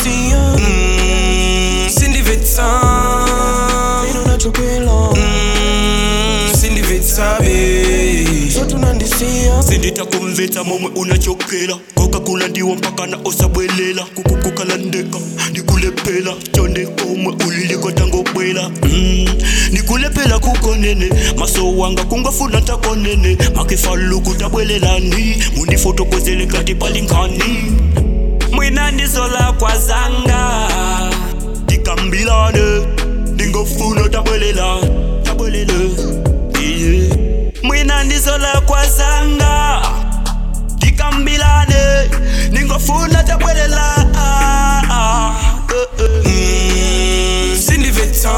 tunandisiya mm, sindimvetsa ino nachokela mm, sindimvetsabe so tunandisiya sinditakumvetsa momwe unachokela kokakulandiwa mpaka na osabwelela kukukukalandeka ndikulephela chonde komwe uliliko tangobwela mm. ndikulephela kukonene maso wanga kungafuna takonene makifaluku tabwelelani mundifotokozele ngati palingani mwina ndizola kwazanga tikambilane ndingofuna tabwelela tabwelele iye mwina ndizola kwazanga tikambilane ningofuna tabwelela ah, ah, eh, eh. mm, sindimvetsa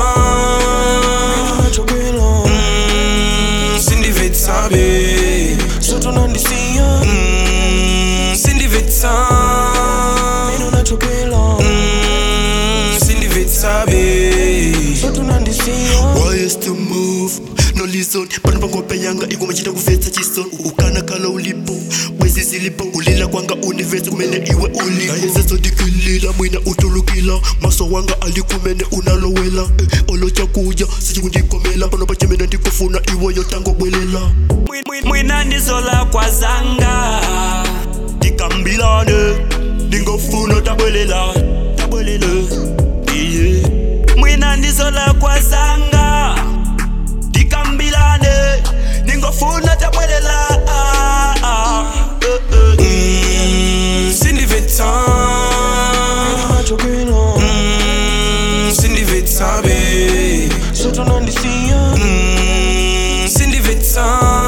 nachokela mm, sindimvetsabe so tunandisiya mm, sindimvetsa ino nachokela mm, sindimvetsabe so tunandisiya Why is to move? No listen pano pangope yanga ikumachita kuvetsa chison ukana kala ulipo bwezi zilipo kulila kwanga univesi kumene iwe ulipo ayezezodikilila mwina utulukila maso wanga alikumene unalowela eh, olochakuja sichikundikomela pano pachimene ndikufuna iweyo tangobwelela mwina ndizola kwazanga tikambilane ndingofuna tabwelela tabwelela iye mwina ndizola kwazanga tikambilane ningofuna tabwelela ah, ah, eh, eh. mm, sindimvetsa nachokela mm, sindimvetsabe so tunandisiya mm, sindimvetsa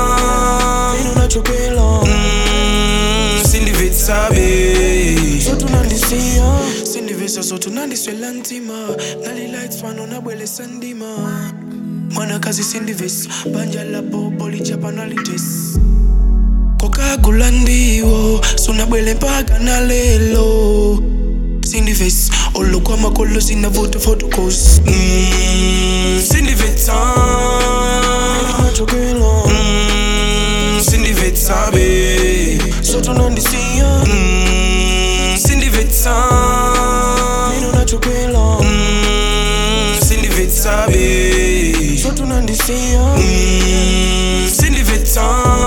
ino nachokela mm, sindimvetsabe so tunandisiya sindivesa so tunandiswela ntima nali lights pano nabwelesa ndima mwanakazi sindivesa banja lapo polichapa nalites kokagula ndiwo sunabwele mpaka na lelo sindives olokwa makolo sinavuta photocos mm, sindimvetsa nachokela mm, sindimvetsabe so tunandisiya mm, sindimvetsa ino nachokela mm, sindimvetsabe so tunandisiya mm, sindimvetsa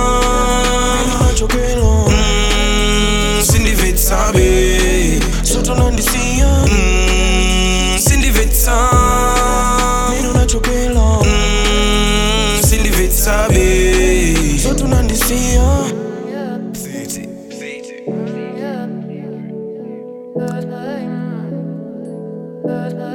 nachokela mm, sindimvetsabe so tunandisiya mm, sindimvetsa ino nachokela mm, sindimvetsabe so tunandisiya Yeah. Yeah. Good night. Good night.